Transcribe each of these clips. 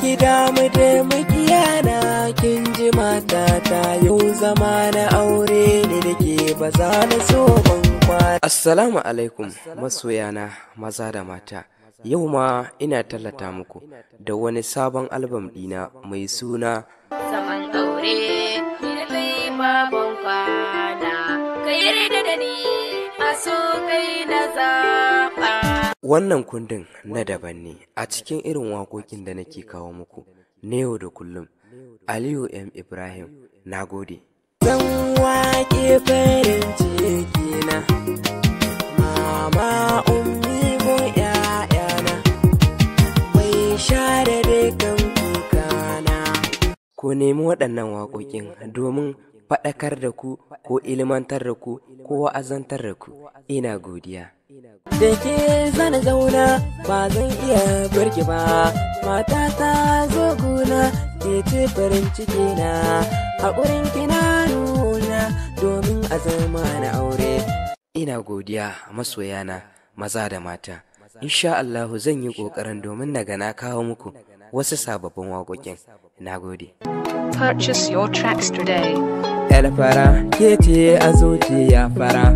ki damu da makiyana kin ji mata ta yau zama na aure ne da ke ba za na so ban kwana. Assalamu alaikum masoyana maza da mata. Yau ma ina tallata muku da wani sabon albam ɗina mai suna zaman aure ni da kai babban kwana ka yarda da ni a so kai na zaɓa Wannan kundin na daban ne a cikin irin waƙoƙin da nake kawo muku na yau da kullum. Aliyu M. Ibrahim, na gode. Zan waƙe farin ciki na, mama ummi ko ‘ya'yana, mai share dukan kukana. Ku nemi waɗannan waƙoƙin domin faɗakar da ku ko ilmantar da ku ko wa'azantar da ku. Ina godiya. da ke zana zauna ba zan iya barki ba mata ta zo guna ke ce farin ciki na haƙurin kina nuna domin a zama na aure ina godiya masoyana maza da mata insha Allahu zan yi ƙoƙarin domin na ga na kawo muku wasu sababbin waƙoƙin na gode Purchase your tracks today. Elfara ke ce a zuciya fara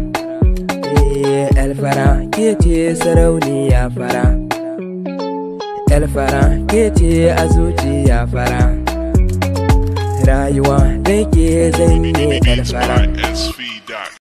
Elfara ke ce sarauniya fara Elfara ke ce a zuciya fara Rayuwa da ke zanye Elfara S feed.